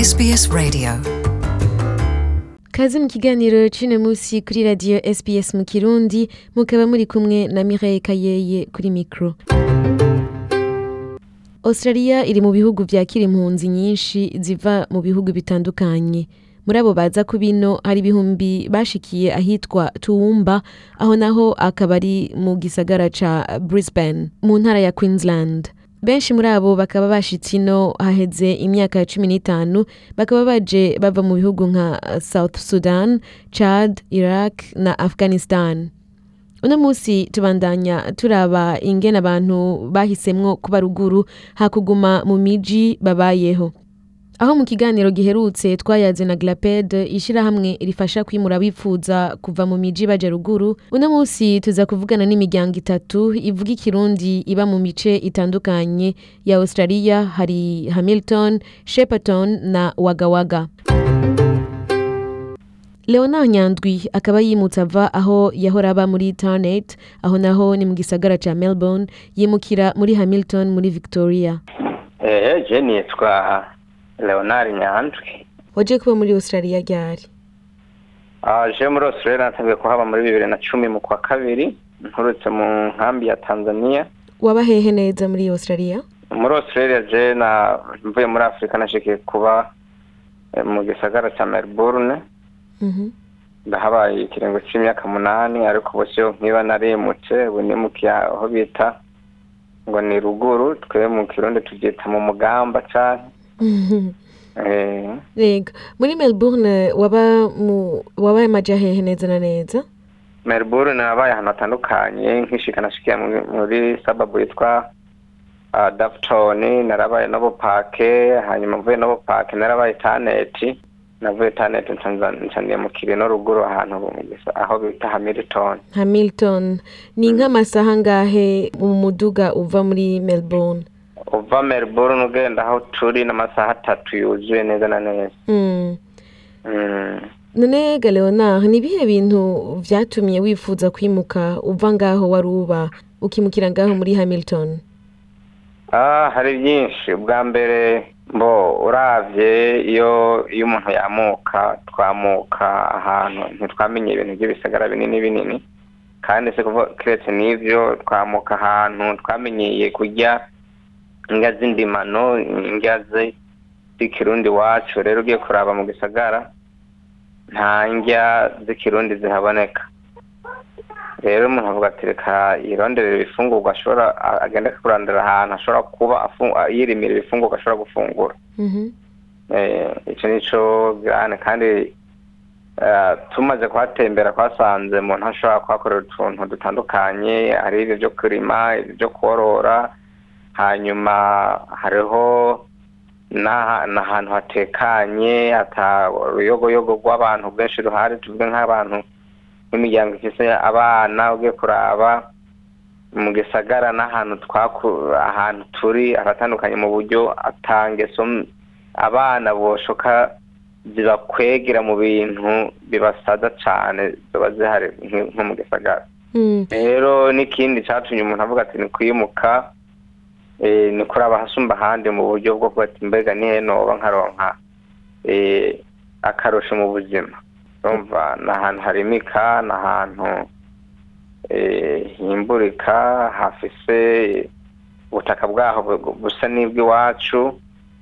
SBS Radio. Kaze mu kiganiro c'uno musi kuri radio SBS mu Kirundi mukaba muri kumwe na Mireille Kayeye kuri micro. Australia iri mu bihugu vyakira impunzi nyinshi ziva mu bihugu bitandukanye. Muri abo baza ku bino hari ibihumbi bashikiye ahitwa Toowoomba aho naho akaba ari mu gisagara ca Brisbane mu ntara ya Queensland. Benshi muri abo bakaba bashitse ino haheze imyaka cumi n'itanu bakaba baje bava mu bihugu nka South Sudan, Chad, Iraq na Afghanistan. Uno musi tubandanya turaba ingene abantu bahisemwo kuba ruguru hakuguma mu miji babayeho. Aho mu kiganiro giherutse twayaze na Glaped ishirahamwe rifasha kwimura abifuza kuva mu miji baja ruguru, uno musi tuza kuvugana n'imiryango itatu ivuga ikirundi iba mu mice itandukanye ya Australia hari Hamilton, Shepparton na Wagawaga. Leonard Nyandwi akaba yimutse ava aho yahora aba muri Tarnet, aho naho ni mu gisagara ca Melbourne, yimukira muri Hamilton muri Victoria. Eh, je nitwa Leonard Nyandwi. Waje kuba muri Australia ryari? Ah, je muri Australia natangiye kuhaba muri bibiri na cumi mu kwa kabiri, nturutse mu nkambi ya Tanzania. Waba hehe neza muri Australia? Muri Australia je na mvuye muri Afrika nashikiye kuba eh, mu gisagara ca Melbourne. Mhm. ndahabaye ikiringo c'imyaka munani ariko ubu siyo nkiba narimutse ubu nimukiye aho bita ngo ni ruguru twe mu kirundi tuvyita mu mugamba canke eh, Rega, muri Melbourne waba mu wabaye maja hehe neza na neza? Melbourne nabaye ahantu hatandukanye nkishika nashikiye muri- muri sababu yitwa uh, Dafton narabaye Novo Park hanyuma mvuye Novo Park narabaye Taneti navuye Taneti nca nca niyamukira no ruguru ahantu mu gisa- aho bita Hamilton Hamilton. Ni nk'amasaha ngahe mu muduga uva muri Melbourne? uva Melbourne ugenda aho turi n'amasaha atatu yuzuye neza na neza Mm. mm. None ga Leonard, ni ibihe bintu vyatumye wifuza kwimuka uva ngaho wari uba ukimukira ngaho muri Hamilton? ah hari byinshi ubwa mbere mbo uravye iyo iyo umuntu yamuka twamuka ahantu ntitwamenye ibintu by'ibisagara binini binini kandi se kuva kiretse n'ivyo twamuka ahantu twamenyeye kurya indya z'indimano indya zi- z'ikirundi wacu rero ugiye kuraba mu gisagara nta ndya z'ikirundi zihaboneka rero umuntu avuga ati reka yironderera ibifungurwa ashobora a- agenda kurandira ahantu ashobora kuba afu- a- yirimira ibifungurwa ashobora gufungura Mhm. Eh, ico nico girane kandi eh, tumaze kuhatembera twasanze umuntu ashobora kuhakorera utuntu dutandukanye hari ibyo byo kurima ibyo byo korora hanyuma hariho n'aha- n'ahantu hatekanye ata uruyogoyogo rw'abantu bwinshi ruhari tuvuge nk'abantu nk'imiryango ifise abana ugiye kuraba mu gisagara n'ahantu twaku ahantu turi haratandukanye mu buryo atangeso m- abana boshoka zibakwegera mu bintu bibasaza cane ziba zihari nk- nko mu gisagara Mm. rero n'ikindi catumye umuntu avuga ati ni kwimuka eh, ni kuraba hasumba ahandi mu buryo bwo kuba ati mbega nihe noba nkaronka eh, akarusho mu buzima urumva ni ahantu harimika ni ahantu eh, himburika hafise ubutaka bwaho bu- busa n'ibw'iwacu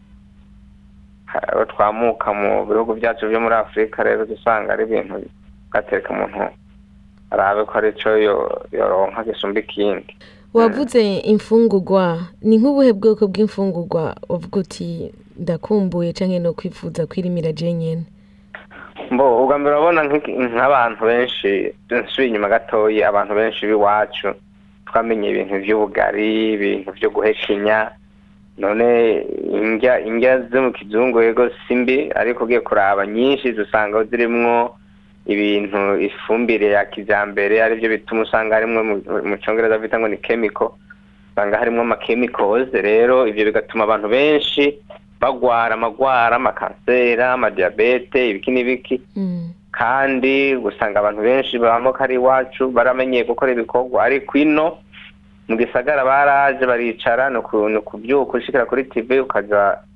Ha- aho twamuka mu bihugu byacu byo muri afurika rero dusanga ari ibintu gatereka umuntu arabe ko arico yo- yoronka gisumba ikindi Wavuze imfungurwa, ni nk'ubuhe bwoko bw'imfungurwa uvuga uti ndakumbuye canke no kwifuza kwirimira je nyene? mbo ubwa mbere urabona nk'iki- nk'abantu benshi nsubiye inyuma gatoyi abantu benshi b'iwacu twamenye ibintu vy'ubugari ibintu vyo guhekenya none indya indya zo mu kizungu yego si mbi ariko ugiye kuraba nyinshi dusanga zirimwo ibintu ifumbire ya kijambere arivyo bituma usanga harimwo mu- mu congereza bita ngo ni chemical usanga harimwo ama chemicals rero ivyo bigatuma abantu benshi bagwara amagwara amakansera amadiyabete ibiki n'ibiki Mm. kandi usanga abantu benshi bamoka ari iwacu baramenyeye gukora ibikorwa ariko ino mu gisagara baraje baricara ni uku- ni ukubyuka ushikira kuri tv ukaja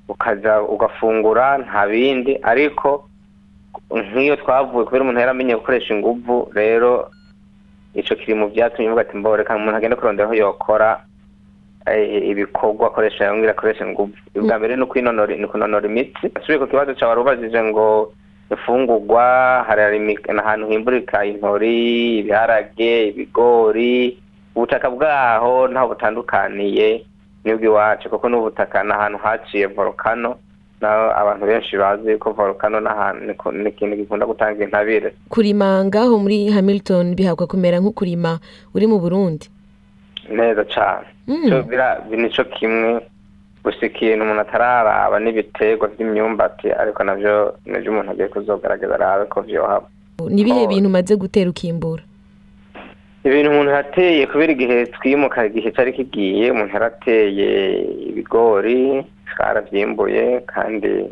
ukaja ugafungura nta bindi ariko nk'iyo twavuye kubera umuntu yaramenye gukoresha inguvu rero ico kiri mu vyatumye uvuga ati mboreka umuntu agenda kurondera aho yokora eh, ibikorwa akoresha yongera akoresha inguvu ubwa mbere ni kwinonora ni kunonora imitsi asubiye ku kibazo cawe warubajije ngo imfungurwa hari imi- ahantu himburika intori ibiharage ibigori ubutaka bwaho ntaho butandukaniye n'ubw'iwacu kuko n'ubutaka ni ahantu haciye volcano naho abantu benshi bazi ko volcano n'ahantu ni ku- ni ikintu gikunda gutanga intabire kurima ngaho muri hamilton bihabwa kumera nko kurima uri mu burundi neza cane Mm. So, bira- nico kimwe gusa ikintu umuntu atararaba n'ibiterwa vy'imyumbati ariko navyo nivyo umuntu agiye kuzogerageza arabe ko vyohaba ni ibihe Oh. bintu umaze gutera ukimbura ibintu umuntu yateye kubera igihe twimuka igihe cyari kigiye umuntu yarateye ibigori twaravyimbuye kandi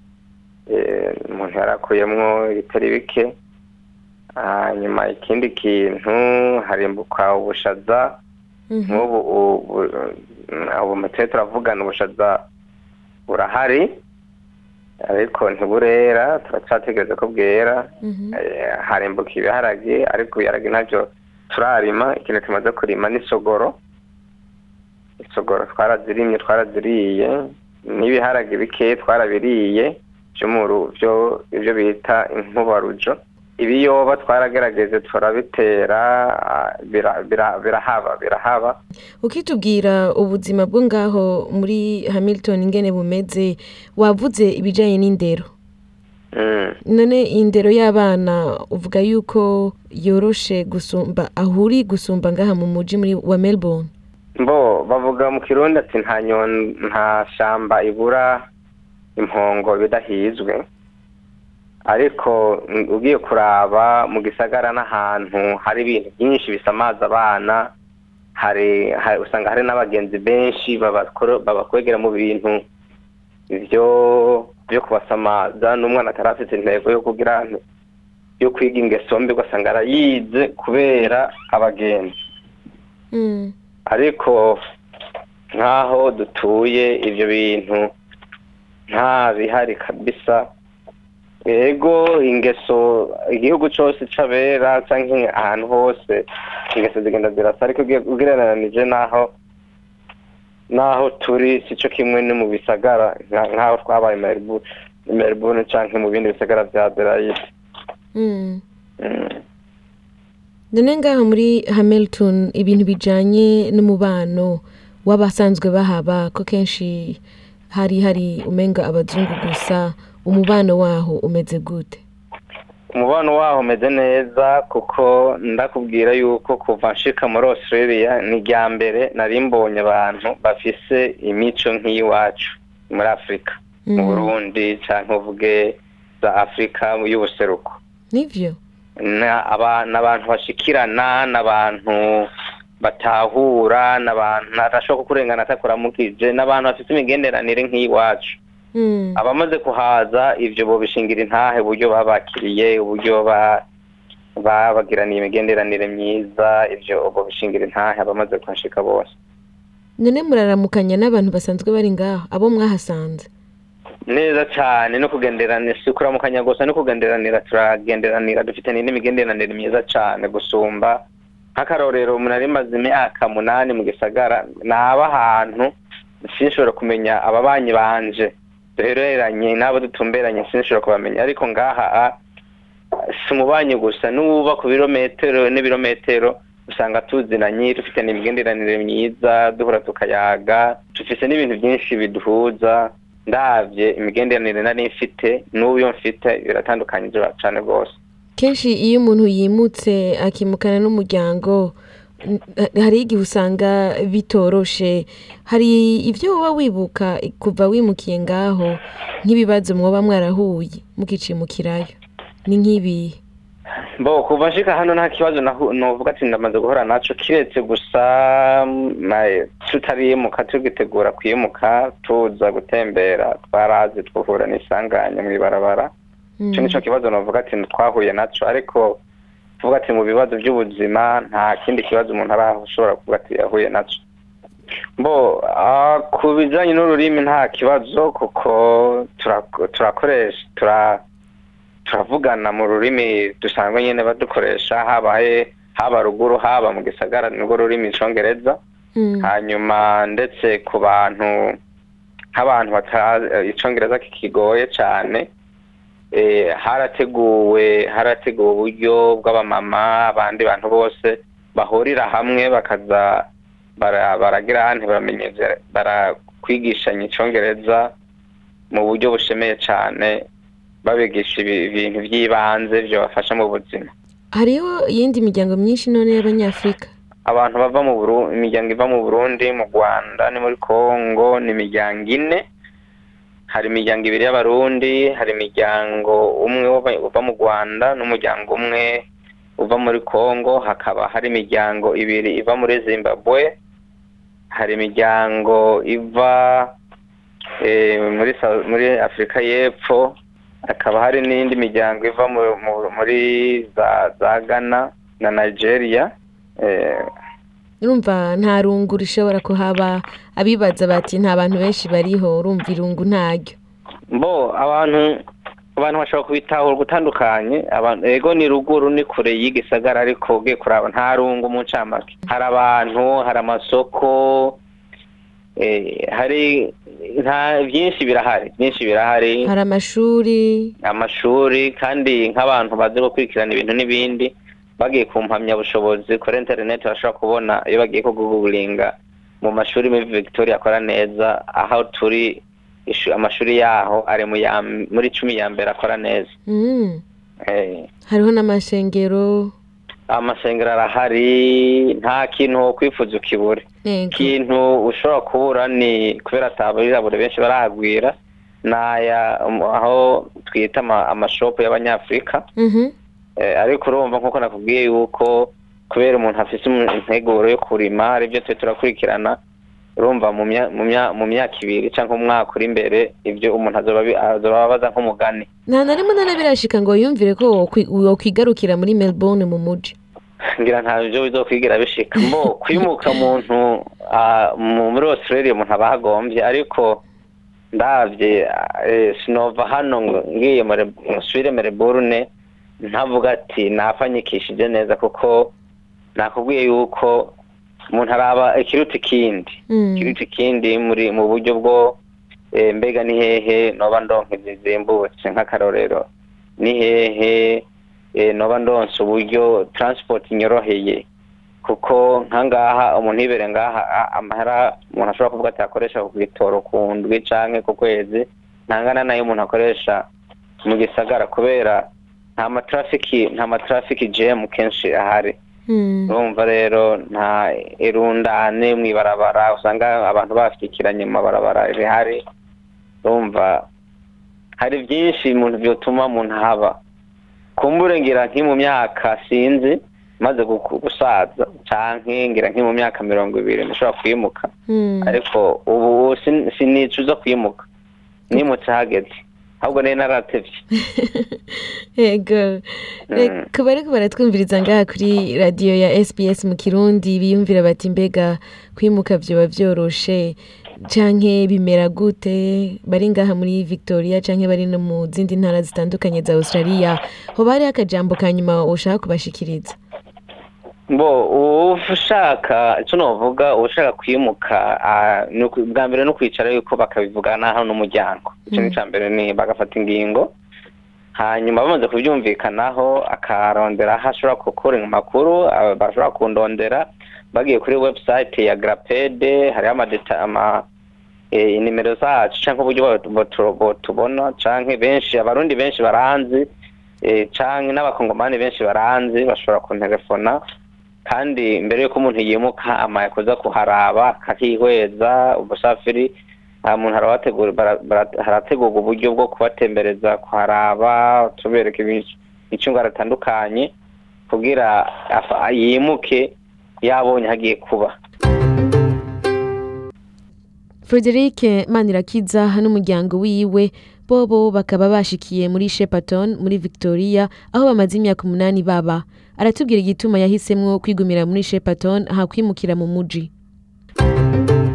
eh, umuntu yarakuyemwo ibitari bike hanyuma ikindi kintu harimbuka ubushaza Mhm. nk'ubu ubu ubu mutwe turavugana ubushaza burahari ariko ntiburera turacyategereza ko bwera Mhm. Eh, harimbuka ibiharage ariko ibiharage nabyo turarima ikintu tumaze kurima n'isogoro isogoro twarazirimye twaraziriye n'ibiharage bikeya twarabiriye byo mu ru- byo ibyo bita inkubarujo ibiyoba twaragerageze turabitera ah, bira- bira- birahaba birahaba ukitubwira ubuzima bwo ngaho muri hamilton ingene bumeze wavuze ibijanye n'indero Mm. none indero y'abana uvuga yuko yoroshe gusumba aho uri gusumba ngaha mu muji muri wa melbourne mbo bavuga mu kirundi ati nta nyon nta shamba ibura impongo bidahizwe ariko mm, ugiye kuraba mu gisagara n'ahantu hari ibintu byinshi bisamaza abana hari, hari usanga hari n'abagenzi benshi babakoro- babakwegera mu bintu ivyo byo kubasamaza n'umwana atarafite intego yo kugira nti- yo kwiga ingeso mbi ugasanga arayize kubera abagenzi Mm. ariko nk'aho dutuye ibyo bintu nta bihari kabisa yego ingeso igihugu cyose c'abera canke ahantu hose ingeso zigenda zirasa ariko ugiye- ugereranije n'aho n'aho turi sico kimwe no mu bisagara nka- nk'aho twabaye Melbourne Melbourne canke mu bindi bisagara vya Adelaide Mm. Mm. none ngaho muri hamilton ibintu bijanye n'umubano w'abasanzwe bahaba ko kenshi hari hari umenga abazungu gusa umubano waho umeze gute umubano waho umeze neza kuko ndakubwira yuko kuva nshika muri australia ni irya mbere nari mbonye abantu bafise imico nk'iyiwacu muri afurika mu Mhm. burundi canke uvuge za afurika y'ubuseruko nivyo Na- aba- n'abantu bashikirana n'abantu batahura n'abantu adashobora kukurengana atakuramukije n'abantu bafite imigenderanire nk'iyiwacu Mm. abamaze kuhaza ivyo bobishingira intahe uburyo babakiriye uburyo ba babagiraniye imigenderanire myiza ivyo bobishingira intahe abamaze kuhashika bose none muraramukanya n'abantu basanzwe bari ngaho abo mwahasanze neza cane no kugenderanira si kuramukanya gusa no kugenderanira turagenderanira dufite n'indi migenderanire myiza cane gusumba nk'akarorero umuntu ari maze imyaka munani mu gisagara naba ahantu sinshobora kumenya ababanyi banje duhereranye n'abo dutumberanye sinshobora kubamenya ariko ngaha a, si umubanyi gusa n'uba ku birometero n'ibirometero usanga tuzinanye dufite n'imigenderanire myiza duhora tukayaga dufise n'ibintu byinshi biduhuza ndavye imigenderanire nari mfite n'uyo mfite biratandukanye cane rwose kenshi iyo umuntu yimutse akimukana n'umuryango n- hari igihe usanga bitoroshe hari ibyo woba wibuka kuva wimukiye ngaho nk'ibibazo mwoba mwarahuye mukicimukirayo ni nk'ibihe bo kuva nshika hano nta kibazo nahu- novuga ati ndamaze guhora naco kiretse gusa mm, na- tutarimuka tugitegura kwimuka tuza gutembera twarazi twahura n'isanganya mw'ibarabara ico nico kibazo novuga ati twahuye naco ariko tuvuga ati mu bibazo by'ubuzima nta kindi kibazo umuntu arashobora kuvuga ati yahuye naco bo ah, ku bijanye n'ururimi nta kibazo kuko turak- turakoresha tura turavugana mu rurimi dusanzwe nyene badukoresha habaye haba ruguru haba mu gisagara nirwo rurimi icongereza Mm. hanyuma ndetse ku bantu nk'abantu batazi icongereza kikigoye cane eh, harateguwe harateguwe uburyo bw'abamama abandi bantu bose bahurira hamwe bakaza bara- baragira hante baramenyeza barakwigishanya icongereza mu buryo bushemeye cane babigisha ibi- ibintu vy'ibanze vyobafasha mu buzima hariho iyindi miryango myinshi none y'abanyafurika abantu bava mu Buru- imiryango iva mu Burundi mu Rwanda ni muri Kongo ni imiryango ine hari imiryango ibiri y'abarundi hari imiryango umwe uva- uva mu Rwanda n'umuryango umwe uva muri Kongo hakaba hari imiryango ibiri iva muri Zimbabwe hari imiryango iva eh, muri Sa- muri Afurika y'Epfo hakaba hari n'indi miryango iva mu- mu- muri za za Ghana na Nigeria eh, urumva nta rungu rishobora kuhaba abibaza bati nta bantu benshi bariho urumva irungu ntaryo mbo abantu abantu bashobora kubitahura gutandukanye abantu ego ni ruguru ni kure y'igisagara ariko ugiye kuraba nta rungu mu ncamake hari abantu hari amasoko eh, hari nta byinshi birahari byinshi birahari hari amashuri amashuri kandi nk'abantu bazi gukurikirana ibintu n'ibindi bagiye ku mpamyabushobozi kuri interineti bashobora kubona iyo bagiye kuguguringa mu mashuri muri victoria akora neza aho turi ishu- amashuri yaho ari mu ya m- muri cumi ya mbere akora neza Mm. Eh, hariho n'amashengero amasengero arahari nta kintu wo kwifuza ukibure yego ikintu ushobora kubura ni kubera ataburirabure benshi barahagwira naya aho twita ama- amashopu y'abanyafurika Mhm. Eh, ariko urumva nk'uko nakubwiye yuko kubera umuntu afise umu- integuro yo kurima aribyo twe turakurikirana urumva mu mya- mu mya- mu myaka ibiri cyangwa umwaka uri imbere ibyo umuntu azoba abi- azoba abaza nk'umugani nta na rimwe na birashika ngo yumvire ko wokwi- wokwigarukira muri melbourne mu muji ngira nta byo bizokwigira bishika mbo kwimuka muntu ah, mu- muri australia umuntu aba ahagombye ariko ndavye eh, sinova hano ngo ngiye muri- nsubire melbourne ntavuga ati napfanyikishije neza kuko nakubwiye yuko umuntu araba ikiruta ikindi Mm. ikiruta ikindi muri mu buryo bwo eh, mbega ni hehe noba ndonka zizimbutse nk'akarorero ni hehe eh, noba ndonse uburyo transport inyoroheye kuko nkangaha umuntu yibere ngaha a- amahera umuntu ashobora kuvuga ati akoresha ku gitoro ku ndwi canke ku kwezi ntangana nayo umuntu akoresha mu gisagara kubera nta matrafiki nta matrafiki jam kenshi ahari Mm. urumva rero nta irundane mw'ibarabara usanga abantu bafyikiranye mu mabarabara rihari urumva hari byinshi umuntu byotuma umuntu haba kumbure ngira nki mu myaka sinzi maze guku- gusaza canke ngira nki mu myaka mirongo ibiri ndashobora kwimuka Mm. ariko ubu sin- sinicuza kwimuka nimutse hageze ahubwo nari naratevye yego reka bariko baratwumviriza ngaha kuri radiyo ya sbs mu kirundi biyumvira bati mbega kwimuka vyoba vyoroshe canke bimera gute bari ngaha muri victoria canke bari no mu zindi ntara zitandukanye za australia hoba hariho akajambo ka nyuma ushaka kubashikiriza bo ushaka icyo novuga ushaka kwimuka ah, ni uku- bwa mbere no kwicara yuko bakabivugana hano n'umuryango icyo ni icya mbere ni bagafata ingingo hanyuma bamaze kubyumvikanaho akarondera aho ashobora gukura amakuru ah, bashobora kundondera bagiye kuri website ya grapede hariho amadeta ama eh, inimero zacu cyangwa uburyo bo- bo- bo- tubona canke benshi abarundi benshi baranzi eh, canke n'abakongomani benshi baranzi bashobora kuntelefona kandi mbere yuko umuntu yimuka amaye kuza kuharaba akahihweza ubusafiri nta muntu harabategura bara- bara- harategurwa uburyo bwo kubatembereza kuharaba tubereka imicungano atandukanye kugira afa- yimuke yabonye hagiye kuba frederic manirakiza n'umuryango wiwe bobo bakaba bashikiye muri shepaton muri victoria aho bamaze imyaka umunani baba aratubwira igituma yahisemwo kwigumira muri shepaton ahakwimukira mu muji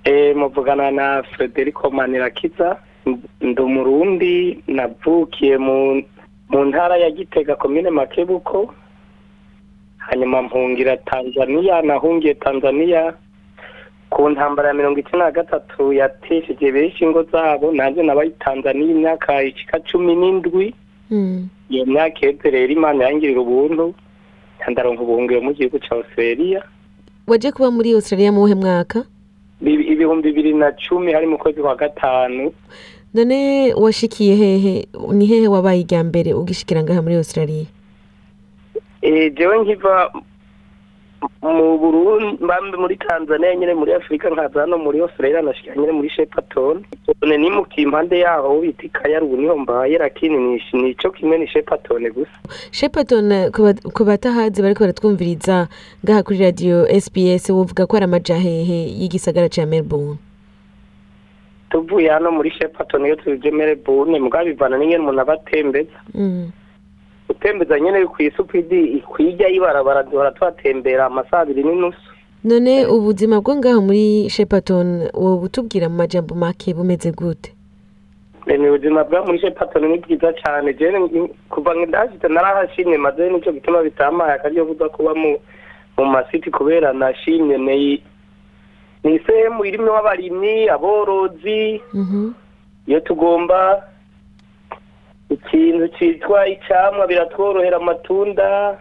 Eh, muvugana na Frederico Manirakiza ndi umurundi navukiye mu mu ntara ya Gitega komine Makebuko hanyuma mpungira Tanzania nahungiye Tanzania ku ntambara ya mirongo icenda na gatatu yatesheje benshi ingo zabo nanje nabaye i Tanzania imyaka ishika cumi n'indwi Mm. iyo myaka iheze rero imana yangirira ubuntu ndaronka ubuhungiro mu gihugu ca Australia waje kuba muri australia mu wuhe mwaka Bibi- ibihumbi bibiri na cumi hari mu kwezi kwa gatanu none washikiye hehe ni hehe wabaye irya mbere ugishikira ngaha muri australia Eh, jewe nkiva mu Burundi mbambe muri Tanzania nyene muri Afrika nkaza hano muri Australia nashika nyene muri Shepparton none nimukiye impande yaho bita Ikayaru niho mbaye lakini ni nico kimwe ni Shepparton gusa shepaton ku batahazi bariko baratwumviriza ngaha kuri radio sbs wovuga ko ari amaja hehe y'igisagara ca melbourne tuvuye hano muri Shepparton iyo tuje Melbourne mugabo bivana n'ingene umuntu aba atembeza Mm. utembeza nyene kw'isupidi kwirya ibarabara duhora tuhatembera amasaha abiri n'inusu none ubuzima bwo ngaho muri shepaton woba utubwira mu majambo make bumeze gute ni ubuzima bwa muri Shepparton ni bwiza cyane jewe ni- kuva ndahashitse narahashimye maze nico gituma bitamaye akaryo kuza kuba mu mu masiti kubera nashimye ni ni sehemu irimwo abarimyi aborozi Mhm. iyo tugomba ikintu citwa icamwa biratworohera amatunda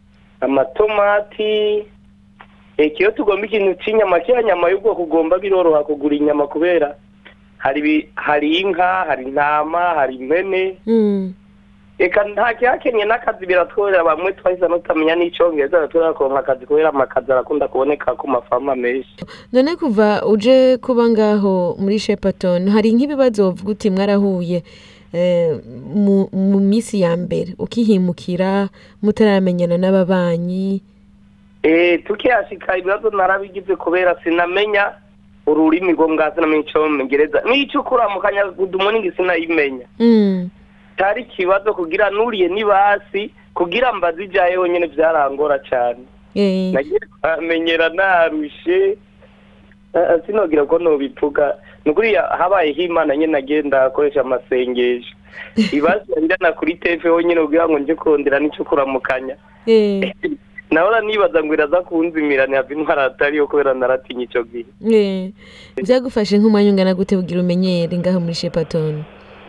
amatomati eka iyo tugomba ikintu c'inyama kiya nyama y'ubwoko ugomba biroroha kugura inyama kubera hari ibi- hari inka hari intama hari impene Mm. eka nta kihakenye n'akazi biratworera bamwe twahise nutamenya n'icongereza turakonka akazi kubera amakazi arakunda kuboneka ku mafama menshi none kuva uje kuba ngaho muri shepaton hari nk'ibibazo wovuga uti mwarahuye eh, mu mu minsi ya mbere ukihimukira mutaramenyana n'ababanyi Eh, tukihashika ibibazo narabigize kubera sinamenya ururimi rwo ngazi sinamenya icongereza n'ico kuramukanya gudumuningi sinayimenya Mm. cari ikibazo kugira nuriye n'ibasi kugira mbaze ijayeho nyene vyarangora cane Eh, nagiye kuhamenyera narushe Eh, eh, sinogira ko nobivuga nukuri habayeho imana nyene nagenda akoresha amasengesho ibasi yarirana kuri tefe honyene kugira ngo nje kondera n'ico kuramukanya eh, nahora nibaza ngo iraza kunzimira ntihava intwara atariyo kubera naratinya ico gihe eh. byagufashe nk'umwanya ungana gute kugira umenyere ngaho muri shepaton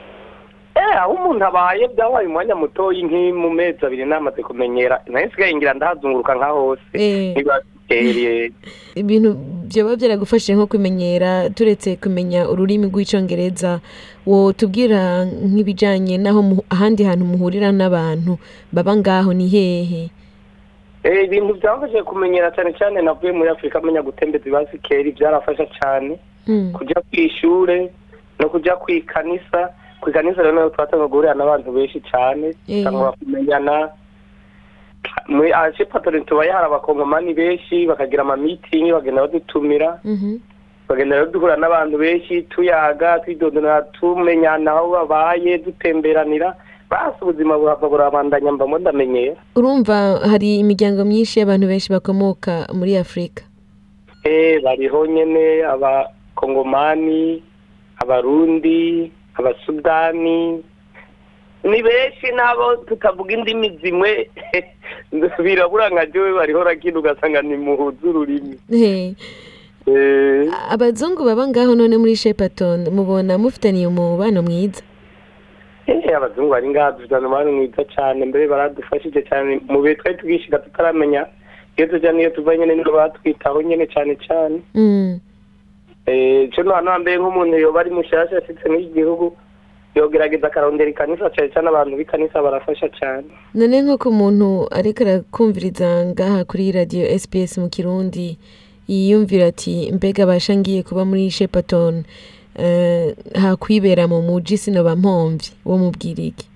eh aho umuntu abaye byabaye umwanya mutoyi nki mu mezi abiri namaze kumenyera nayo nsigaye ngira ndahazunguruka nka hose Eh. ntibakeye ibintu byoba byaragufashije nko kumenyera turetse kumenya ururimi rw'icyongereza wotubwira nk'ibijyanye n'aho mu- ahandi hantu muhurira n'abantu baba ngaho ni hehe Eh, ibintu byamfashije kumenyera cyane cyane navuye muri afurika amenya gutembeza ibasikeri byarafasha cyane Mm. kujya ku ishure no kujya ku ikanisa ku ikanisa rero naho twatanga guhurira n'abantu benshi cyane Eh. cyangwa kumenyana muri ashipatori tubaye hari abakongomani benshi bakagira amamitingi bagenda badutumira Mhm. bagenda rero duhura n'abantu benshi tuyaga twidondora tumenyana aho babaye dutemberanira basi ubuzima burava burabandanya mbamo ndamenyera urumva hari imiryango myinshi y'abantu benshi bakomoka muri afurika Eh, bariho nyene abakongomani abarundi abasudani ni benshi n'abo tutavuga indimi zimwe birabura nka jewe bariho rakina ugasanga ni muhuza ururimi He. Eh, abazungu baba ngaho none muri shepaton mubona mufitaniye umubano mwiza eh, abazungu bari ngaha dufite umubano mwiza cane mbere baradufashije cane mu bihe twari tugishika tutaramenya iyo tuja niyo tuva nyene nibo batwitaho nyene cane cane Mm. Eh, co no hano hambere nk'umuntu yoba ari mushasha ashitse muri iki gihugu yogerageza akarondera ikanisa cane cane abantu b'ikanisa barafasha cane none nk'uko umuntu ariko arakumviriza ngaha kuri radiyo sps mu kirundi yiyumvira ati mbega basha ngiye kuba muri shepaton eh, hakwibera mu muji sinoba mpomvyi wo mubwira iki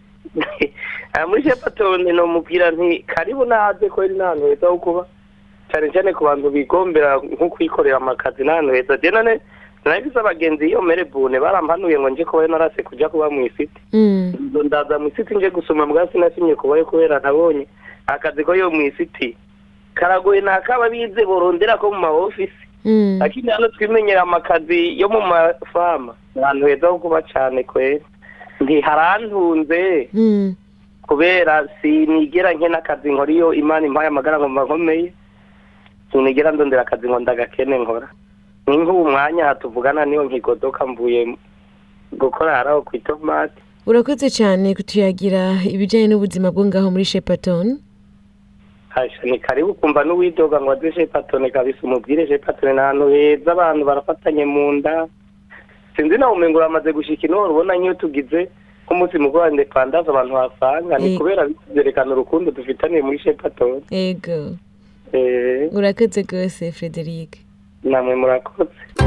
Ah, muri shepatone nomubwira nti karibu naze kweri n'ahantu heza ho kuba cane cane ku bantu bigombera nko kwikorera amakazi n'ahantu heza je none narafise abagenzi iyo merebune barampanuye ngo nje kubayo narase kuja kuba mw'isiti Mm. Ngo ndaza mw'isiti nje gusoma mbwa sinasimye kubayo kubera ntabonye akazi ko yo mw'isiti karagoye nakaba bize borondera ko mu ma ofisi Mm. lakini hano twimenyera amakazi yo mu mafama ahantu heza ho kuba cane kwera ntiharantunze Mm. kubera sinigera nkena akazi nkora iyo imana impaye amagara ngomba nkomeye sinigera ndondera akazi ngo ndagakene nkora ni nk'ubu mwanya hatuvugana niyo nkigodoka mvuye gukora haraho ku itomati urakoze cyane kutuyagira ibijyanye n'ubuzima bwo ngaho muri shepaton hasha ni karibu kumva n'uwidoga ngo aze shepatone kabisa umubwire shepatone ni ahantu heza abantu barafatanye mu nda sinzi nawe umengo uramaze gushika ino ubona nk'iyo tugize nk'umunsi mukuru wa independance abantu basanga ni Eh. kubera byerekana urukundo dufitaniye muri shepatone ego eh urakoze rwose frederic namwe murakoze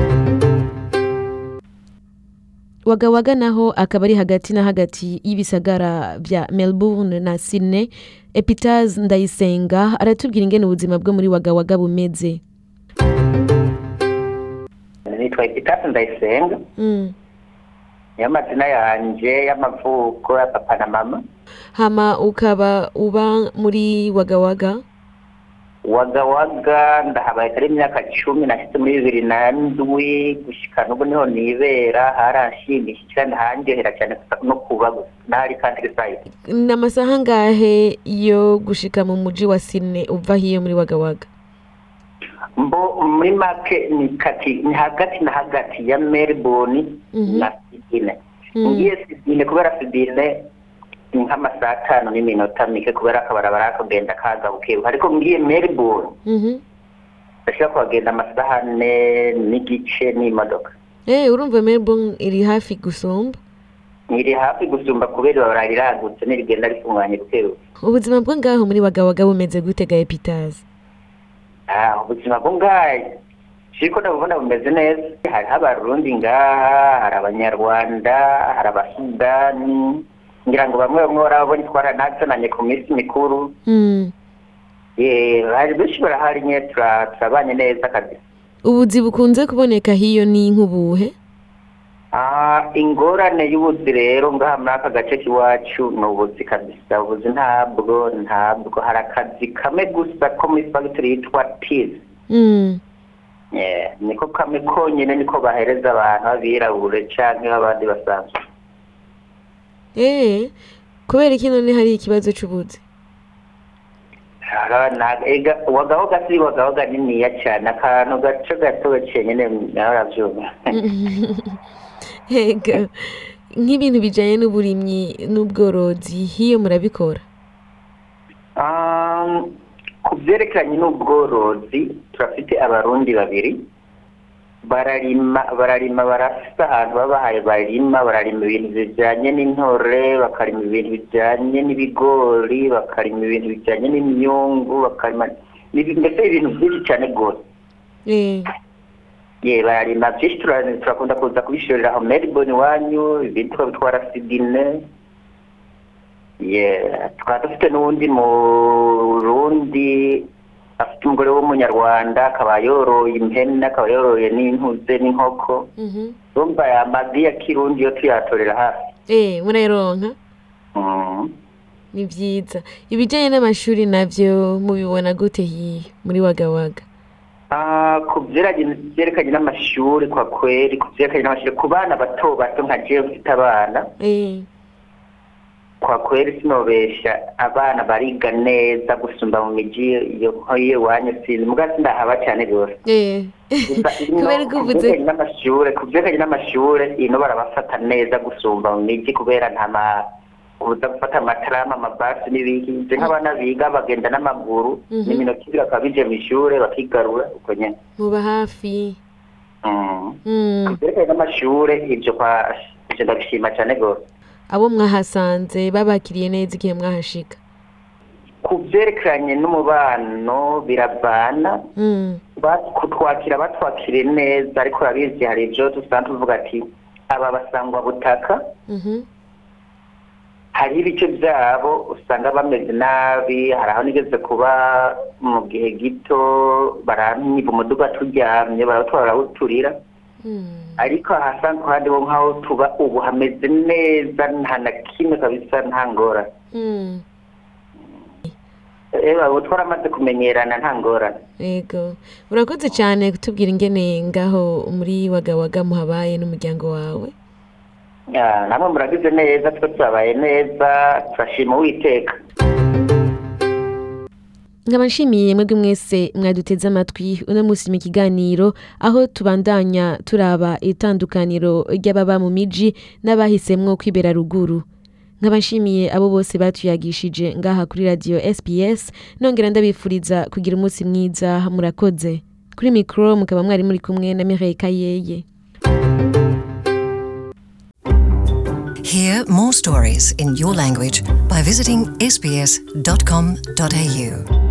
wagawaga naho akaba ari hagati na hagati y'ibisagara bya melbourne na sydney epitaz ndayisenga aratubwira ingene ubuzima bwo muri wagawaga bumeze nitwa epitasi ndayisenga Mm. niyo mazina yanje y'amavuko ya papa na mama hama ukaba uba muri wagawaga wagawaga ndahabaye kari imyaka cumi nashyize muri bibiri na ndwi gushika n'ubu niho nibera haranshimishije kandi handyohera cyane gusa no kuba gusa n'ahari countryside ni amasaha angahe yo gushika mu muji wa sydney uva hiyo muri wagawaga mbo muri make ni kati ni hagati na hagati ya melbourne Mhm. na sidine Mm. ngiye sidine kubera sidine ni nk'amasaha atanu n'iminota mike kubera akabarabara kagenda kaza bukebuke ariko ngiye melbourne Mhm. ndashobora kuhagenda amasaha ane n'igice n'imodoka Eh, urumva melbourne iri hafi gusumba iri hafi gusumba kubera ibarabara riragutse nirigenda rifunganye bukebuke ubuzima bwo ngaho muri wagawaga bumeze gute ga epitazi Ah, ubuzima bwo ngaha siko ndabubona bumeze neza hariho abarundi ngaha hari abanyarwanda hari abasudani ngira ngo bamwe bamwe barabona twaranazananye ku minsi mikuru Mm. Eh, hari benshi barahari nye tura- turabanye neza kabisa ubuzi bukunze kuboneka hiyo ni nk'ubuhe Ah, ingorane y'ubuzi rero ngaha muri aka gace k'iwacu ni ubuzi kabisa ubuzi ntabwo ntabwo hari akazi kamwe gusa ko muri fagitire yitwa tizi Mm. Yeah, niko kamwe konyine niko bahereza abantu b'abirabure canke abandi basanzwe Eh, kubera iki none hari ikibazo c'ubuzi Ara- na- ega wagahoga si wagahoga niniya cane akantu gaco gato cenyene nawe uravyumva Ega, nk'ibintu bijanye n'uburimyi n'ubworozi hiyo murabikora Um, ku vyerekeranye n'ubworozi turafite abarundi babiri bararima bararima barafise ahantu babahaye barima bararima ibintu bijanye n'intore bakarima ibintu bijanye n'ibigori bakarima ibintu bijanye n'imyungu bakarima n'ibi- mbese ibintu vyinshi cane gose Eh, ye bararima vyinshi tura- turakunda kuza kubishorera aho melbourne iwanyu ibindi tukabitwara sidine ye tukaba dufite n'uwundi murundi afite umugore w'umunyarwanda akaba yoroye impene akaba yoroye n'intuze n'inkoko mhm. urumva aya mazi ya kirundi yo tuyatorera hafi Eh, murayironka Mm. ni vyiza ibijanye n'amashuri navyo mubibona gute hiyo muri wagawaga Ah, ku vyerekanye vyerekanye n'amashuri kwa kweri ku vyerekanye n'amashuri ku bana bato bato nka jewe mfite abana Eh, kwa kweli sinobesha abana bariga neza gusumba mu miji iyo iyo iwanyu sinzi muga sindahaba cyane rwose eh. kubera ko uvuze kubyerekanye n'amashure ku vyerekanye n'amashure ino barabafata neza gusumba mu miji kubera nta ma kuza gufata amatarama amabasi n'ibiki je nk'abana biga bagenda n'amaguru Mhm. n'iminota ibiri bakaba bije mw'ishure bakigarura uko nyene muba hafi Mm. Mm. ku vyerekanye n'amashure ivyo kwa ivyo ndabishima cane rwose abo mwahasanze babakiriye neza igihe mwahashika ku vyerekeranye n'umubano biravana Mm. Ba- kutwakira batwakiriye neza ariko urabizi hari ibyo dusanzwe tuvuga ati aba basangwa butaka Mhm. hariho ibice byabo usanga bameze nabi hari aho nigeze kuba mu gihe gito baranyiba umuduga turyamye barawutwara barawuturira Mm. ariko ahasanga ahandi ho nk'aho tuba ubu hameze neza nta na kimwe kabisa nta ngorane Mm. ewa ubu twaramaze kumenyerana nta ngorane yego urakoze cyane kutubwira ingene ngaho muri wagawaga muhabaye n'umuryango wawe Ah, namwe muragize neza twe turabaye neza turashima uwiteka nkaba nshimiye mwebwe mwese mwaduteze amatwi uno munsi mu kiganiro aho tubandanya turaba itandukaniro ry'ababa mu miji n'abahisemwo kwibera ruguru nkaba nshimiye abo bose batuyagishije ngaha kuri radiyo sps nongera ndabifuriza kugira umunsi mwiza murakoze kuri mikoro mukaba mwari muri kumwe na mireille kayeye Hear more stories in your language by visiting sbs.com.au.